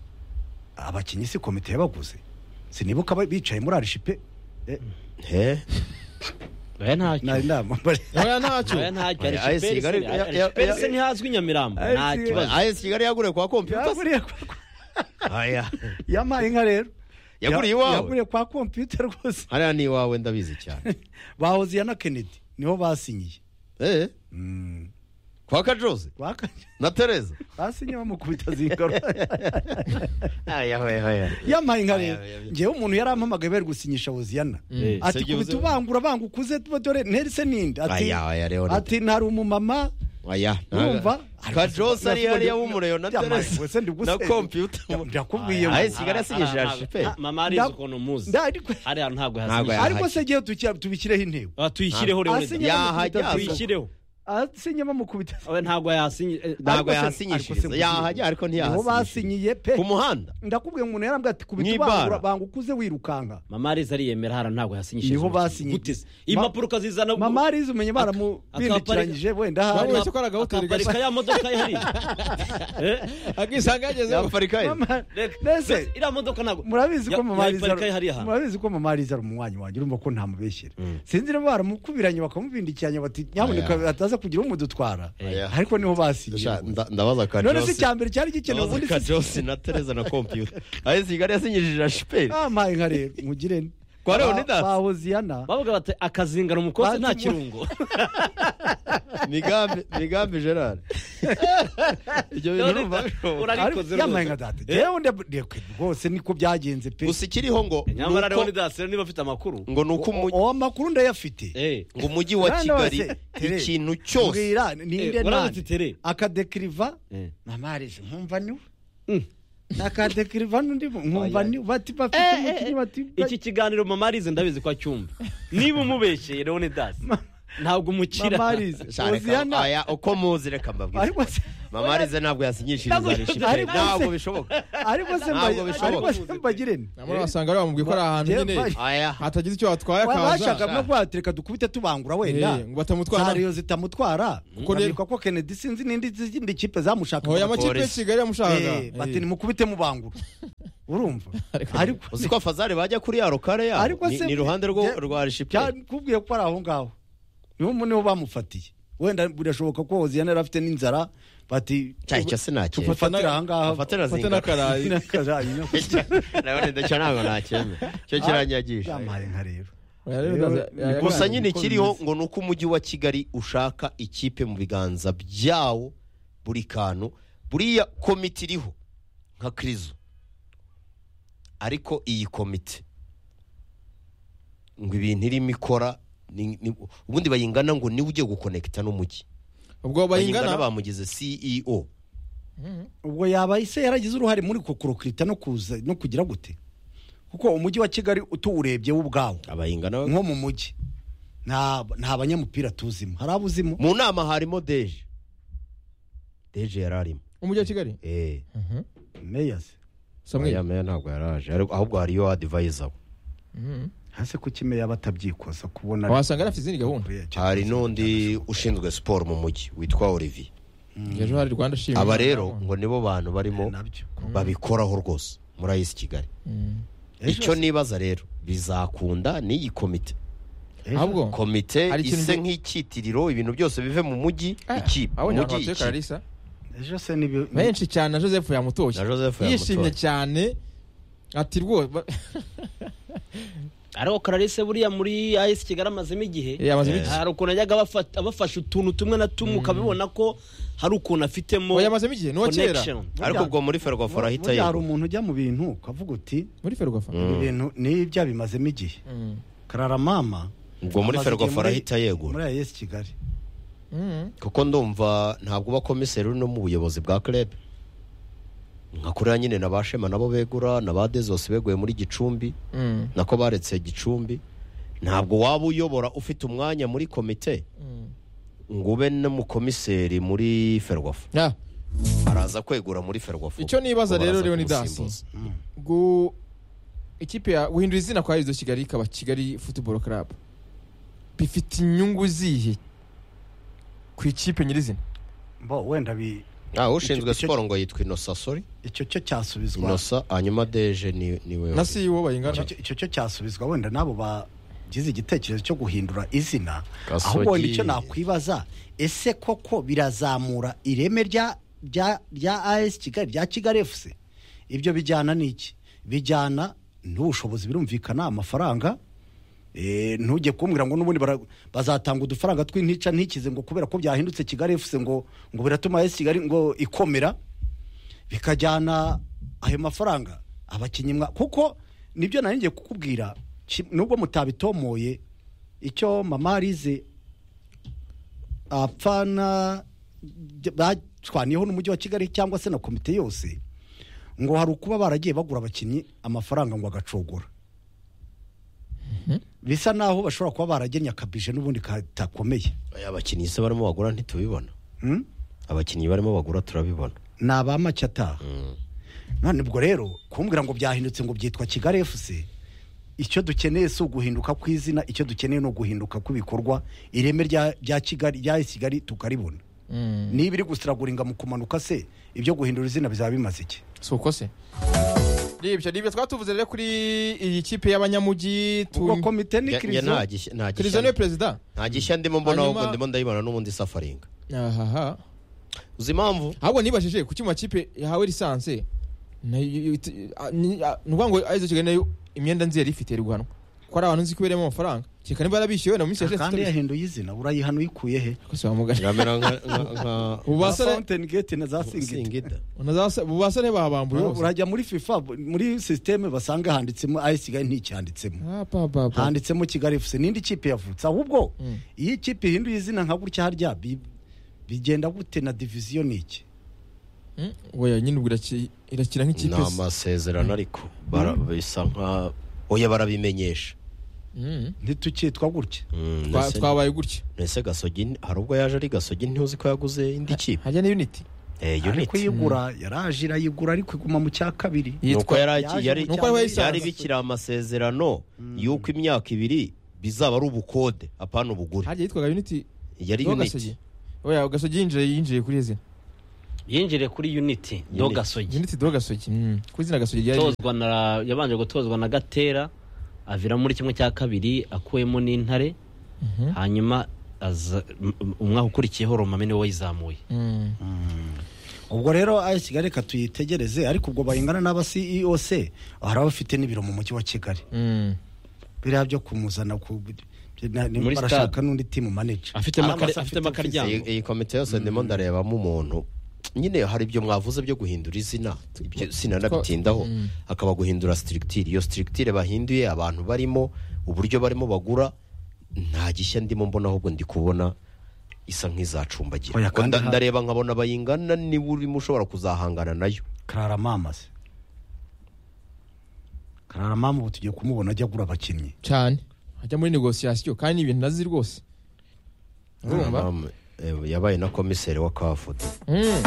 abakinnyi si komite yabaguze sinibuka ba- bicaye muri arishipe Eh, he oya ntacyo nari nambaye oya ntacyo oya ntacyo Oya, AS Archipel Kigali- se- ya- ya- Archipel ya- se ntihazwi i nyamirambo AS nta kibazo ayesi kigali yaguriye kwa kompiyuta se? yaguriye Aya. yamaye inka rero Yaguriye iwawe? yaguriye kwa kompiyuta rwose hariya ni iwawe ndabizi cyane bahoze iya na kennedy niho basinyiye Eh, kwa kajoze Baka- na tereza basinye bamukubita zingaro aya yamaye inka rero Aya, aya. ngewe umuntu yari ampamagaye bari gusinyisha woziyana Eh, ati Sergio kubita Uze- ubangura banga ukuze tuba dore nterise ninde ati Aya, aya, Leonard. ati ntari umumama urumva kajoze ari hariya w'umureyo na Yamaye, tereza wese ndiguse- na kompiyuta ndakubwiye ngo- ayesi kigali asinyije Ah, ah, arashipeli ah, mama arizi Nda- ukuntu muzi Nda- ariko- hariya Ntabwo ntabwo yahasinyiye yahasinyiye. ariko se ngewe tukira- tubishyireho intego Ah, tuyishyireho rero Asinye- wenda. yahajya tuyishyireho asinye bamukubita oya ntabwo yahasinyiye eh, ntabwo Ariko se- ariko se yahasinyishiriza ngo- yahajya ariko niho ntiyahasinyishiriza basinyiye pe ku muhanda ndakubwiye ngo umuntu yarambwira ati kubita Mw'ibara. ubangura banga ukuze wirukanka mama arizi ariyemera hariya ntabwo yahasinyiye niho basinyiye impapuro ukazizana mama arizi umenye baramubindikiranyije wenda Baba hariya wese ko ari agahoteli akaparika gasa ya modoka ihari Eh, akisanga yagezeho yaparika ye Mama- reka- Mbese- iriya modoka ntabwo murabizi ko Ya- mama arizi yayiparika hariya ari- hantu. murabizi ko mama arizi ari umunywanyi wanjye urumva ko ntamubeshyera sinzi niba baramukubiranye bakamubindikiranya bati Aya. nyamuneka ataza kugira umudutwara Aya. ariko niho basinyiye ndabaza none se kajoze icya mbere cyari gikenewe ndabaza ubundi si kajoze na tereza na kompiyuta ayesi kigali yasinyishije arashipeli amaye nka rero mugire ne Kwa Ba- Leonidas? ba hoziyana bavuga bati akazingana umukozi Bazi nta mu- kirungo migambi migambi gerard ibyo bintu None urumva bishobora ariko zero- yamaye nka data ngewe ndekwe rwose niko byagenze pe gusa ikiriho ngo nyamara nuko- Leonidas rero niba afite amakuru ngo ni uko O- umujyi o- amakuru ndayafite Eh, ngo umujyi wa Nanda kigali wase, tere, ikintu cyose mbwira ninde Eh, warabuze nande tere. akadekiriva Eh. mama arizi nkumva niwe Mm. nakade kirivana undi nkumva ni bati bafite umukinnyi bati iki kiganiro mama arize ndabizi ko acyumva niba umubeshye leone dasi ntabwo umukira mama arize Sha, reka- oziyana oya, uko muzi reka mbabwize ariko se mama arize ntabwo yasinyishiriza rishimwe Ariko se- ntabwo bishoboka ariko se Ntabwo mbaye- bishoboka. ariko se mbagire nti namwe wasanga ariya bamubwiye ko ari ahantu Jeff, nyine baje- aya hatagize icyo watwaye bashaka akaza no kubatereka dukubite tubangura wenda Eh, ngo batamutwara zariyo zitamutwara Kuko ne- babikwa ko kennedy sinzi n'indi zindi kipe zamushaka oya amakipe ya Polisi. kigali yamushaka Eh, bati nimukubite mubangura urumva ariko uzi ko fazari bajya kuri ya rokare yabo Ariko Ni- se- ni iruhande rwo- Je- rwa rishipiyeri byakubwiye ko ari aho ngaho niho mu- niho bamufatiye wenda birashoboka ko oziyana yari afite n'inzara bati cyayi cyo sinakeye Tupfa- ufatira aha ngaha Ufate na fate zingara n'akarayi Nakarayi, no. nabone ndacyo ntabwo nakemye cyo kiranyagisha Yampaye inka rero Oya, rero ndaza- Gusa yaya- gusa Yagaragaye nyine uko ikiriho bimeze. ngo ni uko umujyi wa kigali ushaka ikipe mu biganza byawo buri kantu buriya komite iriho nka kirizo ariko iyi komite ngo ibintu irimo ikora ni- ni- ubundi bayingana ngo niwe ugiye gukonekita n'umujyi ubwo bayingana bayingana bamugize ceo ubwo yaba se yaragize uruhare muri kokorokirita no kuza no kugira gute kuko umujyi wa kigali utuwurebye wo ubwawo abayingana nko mu mujyi nta nta banyamupira tuzimo hari abo uzimo mu nama harimo deje deje yari arimo umujyi wa kigali eee Mhm. meya se samweli meya ntabwo yaraje ariko- ahubwo hari iyo adivayiza we Mhm. hase ko kimwe yaba atabyikoza kubona wasanga yari afite izindi gahunda hari n'undi ushinzwe siporo mu mujyi witwa olivier ejo hari rwanda shima aba rero ngo nibo bantu barimo nabyo babikoraho rwose muri ayisi kigali Mhm. icyo nibaza rero bizakunda n'iyi komite ahubwo komite Hari ikintu ise ngi- nk'icyitiriro ibintu byose bive mu mujyi ikipe abonye umujyi abantu batuye ikipe kararisa ejo se nibi benshi cyane na joseph yamutoye Na Joseph yamutoye. yishimye cyane ati rwose ariko kararese buriya muri ayisi kigali amazemo igihe Eh, amazemo igihe. hari ukuntu yajyaga abafata- abafasha utuntu tumwe na tumwe ukabibona ko hari ukuntu afitemo oya amazemo igihe ni uwa kera connection ariko ubwo muri ferwafa arahita hari yegura umuntu ujya mu bintu ukavuga uti muri ferwafa ibi bintu n'ibya bimazemo igihe Mhm. karara mama ubwo muri amaze igihe ferwafa muri- arahita yegura muri ayesi kigali Mhm. kuko ndumva ntabwo uba komiseri uri no mu buyobozi bwa kreb nka kuriya nyine na ba shema nabo begura na ba dezosi beguye muri gicumbi Mhm. nako baretse gicumbi ntabwo waba uyobora ufite umwanya muri komite Mhm. ngo ube n'umukomiseri muri ferwafu Ah, araza kwegura muri ferwafu Icyo nibaza Ubwo rero baraza Leonidas. kumusimbuza. gu ikipe ya guhindura izina kwa Herizo Kigali ikaba Kigali Football Club bifite inyungu zihe ku ikipe nyirizina bo wenda bi- Ah, ushinzwe Icyo- siporo ngo yitwa inosa sori icyo cyo cyasubizwa inosa hanyuma deje ni ni we na CEO bayingana Icyo- icyo cyo cyasubizwa wenda n'abo bagize igitekerezo cyo guhindura izina Gasogi. ahubwo wenda icyo nakwibaza ese koko birazamura ireme rya rya rya as kigali rya kigali fc ibyo bijyana n'iki bijyana n'ubushobozi birumvikana amafaranga Eh, ntujye kumbwira ngo n'ubundi bara- bazatanga udufaranga tw'intica ntikize ngo kubera ko byahindutse kigali fc ngo ngo biratuma as kigali ngo ikomera bikajyana ayo mafaranga abakinnyi mwa kuko nibyo nari ngiye kukubwira ki- nubwo mutabitomoye icyo mama arize apfana j- bacwaniyeho n'umujyi wa kigali cyangwa se na komite yose ngo hari ukuba baragiye bagura abakinnyi amafaranga ngo agacogora bisa naho bashobora kuba baragennye akabije n'ubundi katakomeye Oya, abakinnyi se barimo bagura ntitubibona Hmm? abakinnyi barimo bagura turabibona ni abamake ataha Mm. none ubwo rero kumbwira ngo byahindutse ngo byitwa kigali fc icyo dukeneye si uguhinduka kw'izina icyo dukeneye ni uguhinduka kw'ibikorwa ireme rya rya kigali rya kigali tukaribona Mhm. niba iri gusiraguringa mu kumanuka se ibyo guhindura izina bizaba bimaze iki si uko se nibyo nibyo twatuvuze rero kuri iyi kipe y'abanyamujyi ubwo tu- komite ni Ya- ya kirizo nta gishya- nta Kiliziya niwe gishya- perezida nta gishya ndimo mbona Hanyuma- ahubwo ndimo ndayibona n'ubundi safaringa ahaha uzi impamvu ahubwo nibajije ku cyuma kipe yahawe lisanse nayo- it- a- ni a- ni ukuvuga ngo arizo kigali nayo imyenda nzi yari ifite iri guhanwa ko ari abantu nzi ko ibereyemo amafaranga kereka niba yarabishyuwe na mu minsi yashize kandi tutabizi. yahinduye izina urayihana uyikuye he Kose wamugana. ngamera nka- nka- nka- Ubu basore- fountain gate na za singita singida Unazasa- ubu basore babambuye bose urajya muri fifa muri sisiteme basanga handitsemo ayi kigali nticyanditsemo Ah, pa, pa, pa. handitsemo kigali fc n'indi kipe yavutse ahubwo Mm. iyo ikipe ihinduye izina nka gutya harya bi- bigenda gute na diviziyo ni iki Mm, oya nyine ubwo iraki- irakina ni nk'ikipe amasezerano ariko bara- bisa nka oya barabimenyesha Mm. ntitukitwa gutya Mm, Twa- ese- twabaye gutya ese gasogi ni- hari ubwo yaje ari gasogi ntiuzi ko yaguze indi kipe hajya na unity Eh, ariko unit yigura yaraje irayigura ariko iguma mu cya kabiri nuko yitwa yari yaje yari- mu Nuko ariho byari yayisanze. bikiri amasezerano y'uko imyaka ibiri bizaba ari ubukode apana ubugure hajya yitwaga unity yari Doga uniti Sogi. oya gasogi yinjiye yinjiye kuri izi yinjire kuri unity do Unity. gasogi unity do gasogi Mm. ku izina gasogi ryari Tozwa na- yabanje gutozwa na gatera avira muri kimwe cya kabiri akuyemo n'intare Mhm. hanyuma aza- m- m- umwaka ukurikiyeho romame niwe wayizamuye Mm. ubwo rero ayo kigali reka tuyitegereze ariko ubwo bayingana n'aba ceo se hari abafite n'ibiro mu mujyi wa kigali Mm. biriya byo kumuzana ku na- ni- Muri barashaka stade. n'undi timu maneja afitemo Hari aka- abafite- afitemo akaryango iyi komite yose ndimo ndarebamo umuntu nyine hari ibyo mwavuze byo guhindura izina ibyo sinanabitindaho akaba guhindura sitirigitire iyo sitirigitire bahinduye abantu barimo uburyo barimo bagura nta gishya ndimo mbona ahubwo ndi kubona isa nk'izacumbagira Oya, Kuko kandi nda- ha- ndareba nkabona bayingana niba urimo ushobora kuzahangana nayo karara mama se karara mama ubu tugiye kumubona ajya agura abakinnyi cyane hajya muri negosiyasiyo kandi ni ibintu nazi rwose urumva Mama, eh, yabaye na komiseri wa kafudu Mm.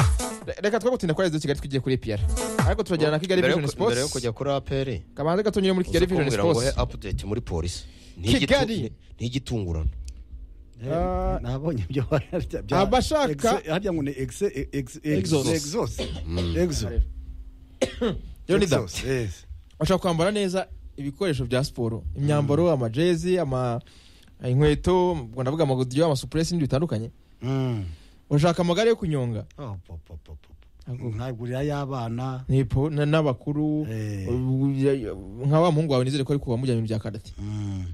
Re- reka twe gutinda kwa rezo kigali tugiye kuri epr ariko turajyana na kigali Mbere yo vision ku- mbere yo sports kujya kuri aperi kabanza gatonyere muri kigali vision kumbwira ngo he sports apudeti muri polisi Kigali. ntigitungurana Ah. nabonye ibyo Abashaka- harya ngo ni exe exe- Exos. exe- exos exo Leonidas. Exos, yes. bashaka kwambara neza ibikoresho bya siporo imyambaro amajezi ama inkweto ubwo ndavuga amagodiyo amasupuresi n'ibindi bitandukanye Mm. urashaka amagare yo kunyonga Oh, po, po, po, po, po. nkagurira y'abana ni po- na- n'abakuru Eh. u- nka wa muhungu wawe nizere ko ari kuba mujyanye mu bya karate Mm.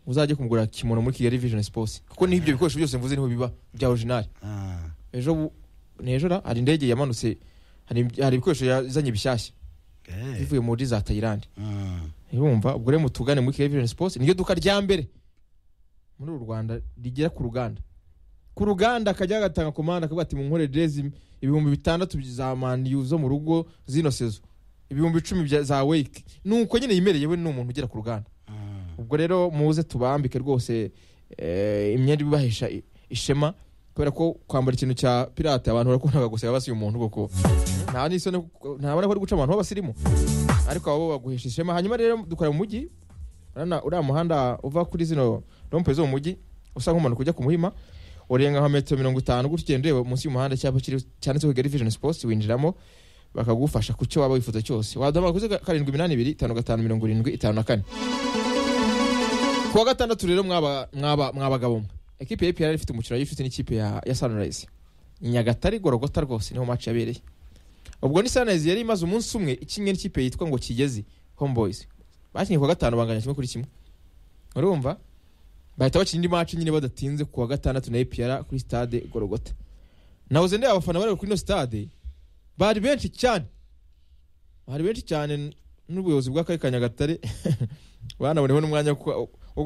uzajye kumugura kimono muri kigali vision sports kuko ni ibyo bikoresho byose mvuze niho biba bya orijinali Ah. ejo bu- ni ejo ra hari indege yamanutse hari hari ibikoresho yazanye bishyashya Eh. bivuye muri za tayilandi Mm. urumva ubwo rero mutugane muri kigali vision sports niryo duka rya mbere muri uru rwanda rigera ku ruganda ku ruganda akajya gatanga komanda akavuga ati munkorere jezi ibihumbi bitandatu za maniyu zo mu rugo zino sezo ibihumbi icumi bya- za wake nuko nyine yimereye we ni umuntu ugera ku ruganda Mm. ubwo rero muze tubambike rwose eh, imyenda ibibahesha i- ishema kubera ko kwambara ikintu cya pirate abantu barakundaga guseka basuye umuntu koko nta n'isoni kuko- ntabona ko ari guca abantu b'abasirimu ariko abo baguhesha ishema hanyuma rero dukora mu mujyi urana- uriya muhanda uva kuri zino rompe zo mu mujyi usa nk'umanuka ujya ku muhima urenga nka metero mirongo itanu gutya ugenda ureba munsi y'umuhanda icyapa kiri- cyanditseho kigali vision sports winjiramo bakagufasha ku cyo waba wifuza cyose waduhamagara kuri zeru karindwi iminani ibiri itanu gatanu mirongo irindwi itanu na kane ku wa gatandatu rero mwaba- mwaba- mwabagabo mwe ekipe ya epr ifite umukino y'inshuti n'ikipe ya ya sunrise i nyagatare gorogota rwose niho match yabereye ubwo ni sunrise yari imaze umunsi umwe ikinnye n'ikipe yitwa ngo kigezi homeboys bakinnye ku wa gatanu banganya kimwe kuri kimwe urumva bahita bakina indi match nyine badatinze ku wa gatandatu na epr kuri stade gorogota nahoze ndeba abafana bari kuri ino stade bari benshi cyane bari benshi cyane n'ubuyobozi bw'akarere ka nyagatare banaboneho n'umwanya wo kwa-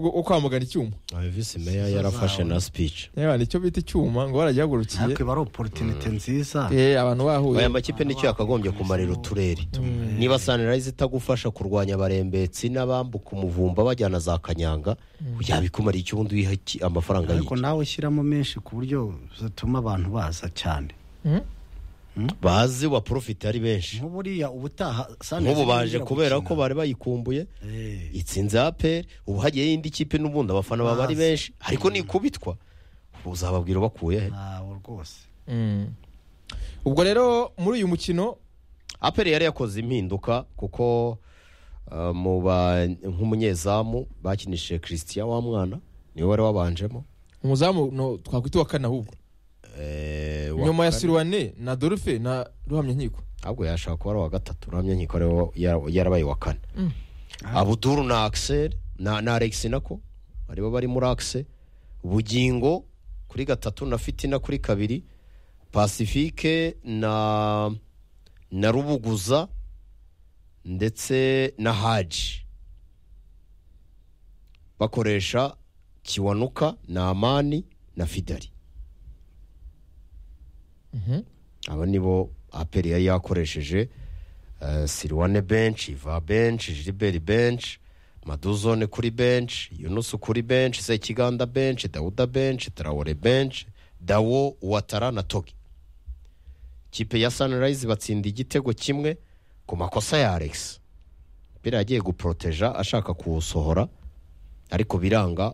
wo- wo kwamagana icyuma visi meya yarafashe na speech Yewe, nicyo bita icyuma ngo baragihagurukiye ariko iba ari oporutinite nziza Eh, abantu bahuye aya makipe nicyo yakagombye kumarira uturere Mm. niba sanirayizi itagufasha kurwanya abarembetsi n'abambuka umuvumba bajyana za kanyanga yabikumara icyo ubundi wiha iki- amafaranga ariko yiki nawe shyiramo menshi ku buryo zatuma abantu baza cyane Mm. bazi baporofite ari benshi nk'uburiya ubutaha Sunrise nk'ubu baje irongera kubera gukina. ko bari bayikumbuye Eh. itsinze aperi ubu hagiyeho indi kipe n'ubundi abafana baba ari Bazi. benshi ariko nikubitwa uzababwira bakuye he ntawe rwose Mm. ubwo rero muri uyu mukino aperi yari yakoze impinduka kuko uh, mu ba- nk'umunyezamu bakinishije christian wa mwana niwe wari wabanjemo umuzamu no twakwita uwa kane ahubwo Eh, wa nyuma ya kane. sirwane na dorufe na ruhamya nkiko ahubwo yashaka kuba ari uwa gatatu uramye nkiko ariwe yara- yarabaye uwa kane abuduru na axel na, na alex nako aribo bari muri axe bugingo kuri gatatu na fitina kuri kabiri pacifique na na rubuguza ndetse na haji bakoresha kiwanuka na amani na fidari aba nibo aperi yari yakoresheje eh, siriwane benshi iva benshi jiliberi benshi maduzone kuri benshi yunusu kuri benshi sekiganda benshi dawuda benshi tarawore benshi dawo watara na togi kipe ya sanirayizi batsinda igitego kimwe ku makosa ya alex mbere yagiye guporoteja ashaka kuwusohora ariko biranga